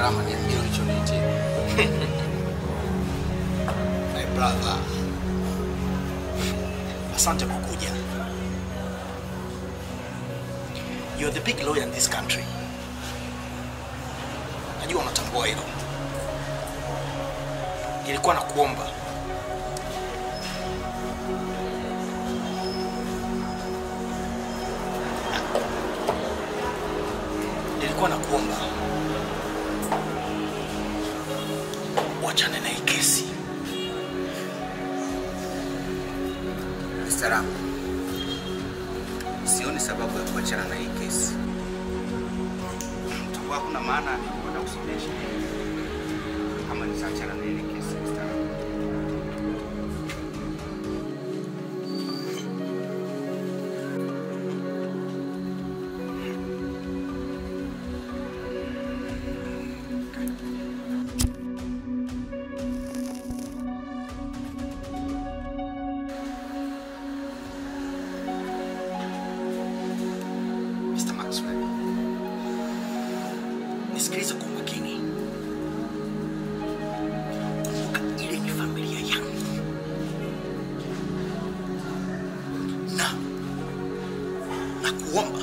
Salama, niambie ulichoniitia. My brother, asante kwa kuja. You're the big lawyer in this country. Najua unatambua hilo. Nilikuwa nakuomba nilikuwa nakuomba wachane na hii kesi. Salama, sioni sababu ya kuachana na hii kesi. Takuwa hakuna maana ya kwenda kusomea sheria kama nitaachana na ile kesi. Salama. Mr. Maxwell, nisikilize kwa makini. Kumbuka ile ni familia yangu, na na kuomba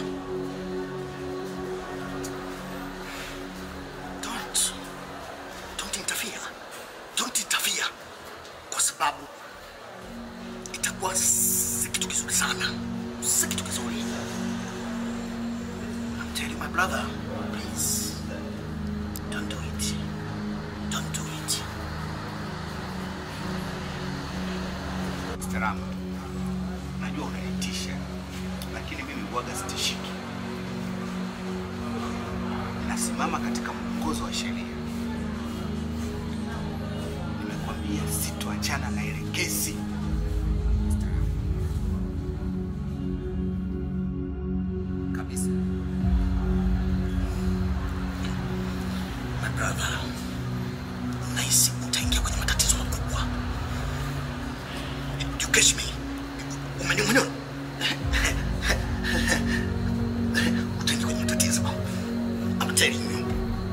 don't don't interfere, don't interfere, kwa sababu itakuwa si kitu kizuri sana, si kitu kizuri. I'm telling you, my brother, please, don't do it. Don't do it. Salama, najua unanitisha, lakini mimi huwaga sitishiki. Nasimama katika mwongozo wa sheria. Nimekwambia sitoachana na ile kesi. Kabisa. My brother, nahisi utaingia kwenye matatizo makubwa. You catch me? Umenielewa? Utaingia kwenye matatizo. I'm telling you.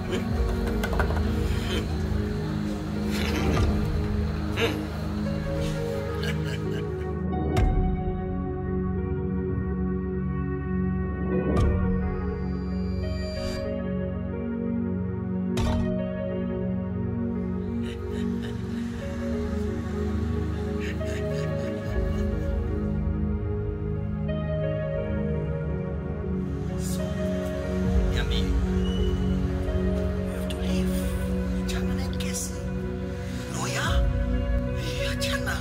So, niambie. You have to leave. Achana na hii kesi. Lawyer? Eh, achana.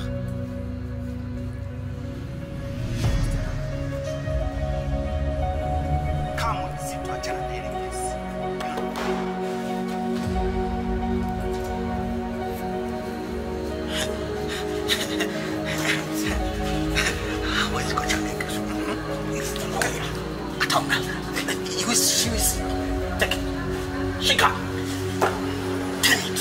Kamwe sitoachana na ile kesi. Hawezi kuachana na kesho. Okay. Ataona. You is, she is. Take it. Shika. Damn it.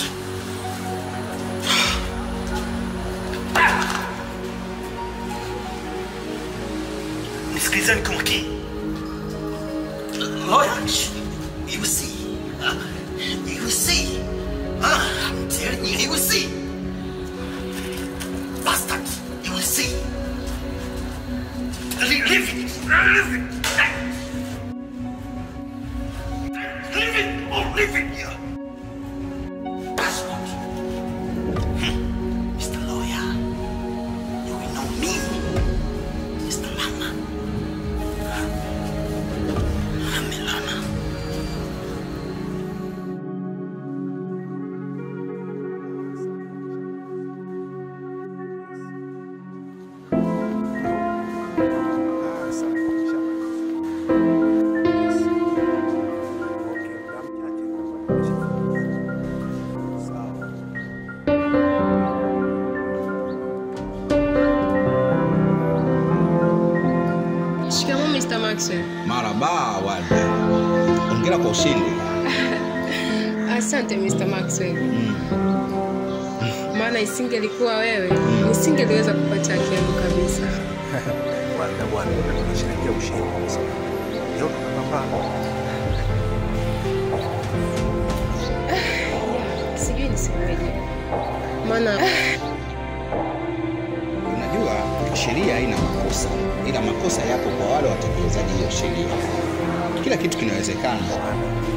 Nisikilizeni kwa makini. Lawyer, you will see. Uh, You will see. Uh, I'm telling you, you will see. Bastard, you will see. Leave leave it. Leave it. Leave it. Oh, leave it here. Bastard. Hmm. Mr. Lawyer, you will know me. Mr. Lama. I'm Lama. Shikamoo Mr. Maxwell. Maraba Walda, ongera kwa ushindi. Asante Mr. Maxwell. Maana isingelikuwa wewe, nisingeliweza kupata haki yangu kabisa. Bwana bwana, tunasherehekea ushindi kwa sababu leo tunapambana. nisemeje, maana Unajua sheria haina makosa, ila makosa yapo kwa wale watekelezaji hiyo sheria. Kila kitu kinawezekana.